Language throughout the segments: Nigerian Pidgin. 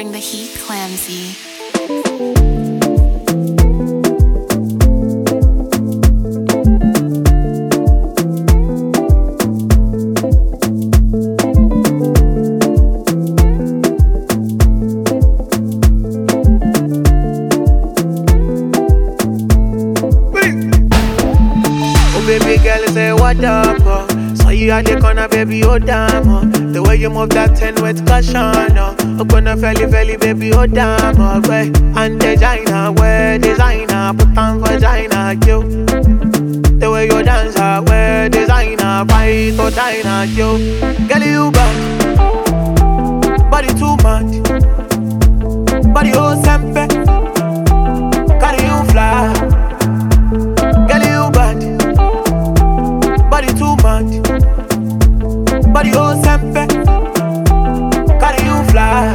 bring the heat, Clamsy. Oh baby girl, say what up? Oh. Saw you at the corner, baby, oh damn. Oh. The way you move that ten with caution. Oh, oh gonna felly felly, baby, oh damn. Oh, way and designer, wear designer, put on vagina, yo. The way you dance, I wear designer, fight or diner, yo. Girl, you bad, body too much, body oh sempe, carry you fly. Girl, you bad body too much. Body oh sempe, carry you fly.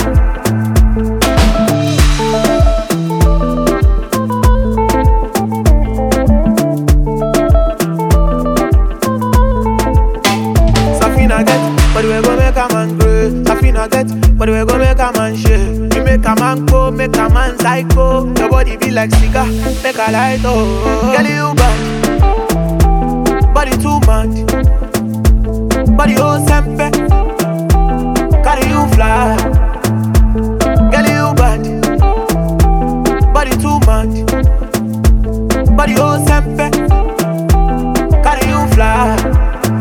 Safina get, but we go make a man grow. Safina get, but we go make a man shake. You make a man go, make a man psycho. Your body be like cigar, make a light oh. Girl, you bad, body too much. Body oh sempe, carry you fly. Girl, you bad, body too much. Body oh sempe, carry you fly.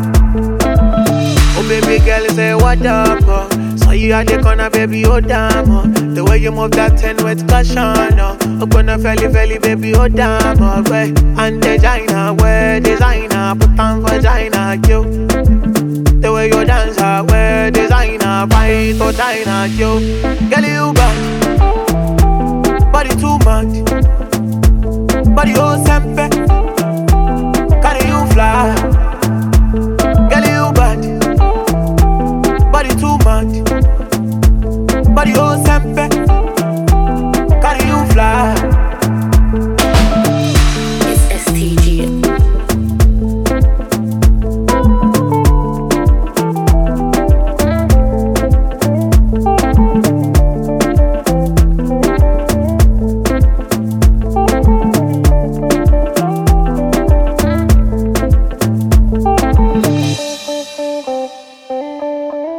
Oh baby girl, say what up? Oh. Saw you at the corner, baby, oh damn. Oh. The way you move that ten with caution. Oh, oh gonna felly felly, baby, oh damn. Oh, way and designer, wear designer, put on vagina, yo. The way you dance, I wear designer, fight or diner, yo. Girl, you bad, body too much, body oh sempe, carry you fly. Girl, you bad, body too much, body oh sempe,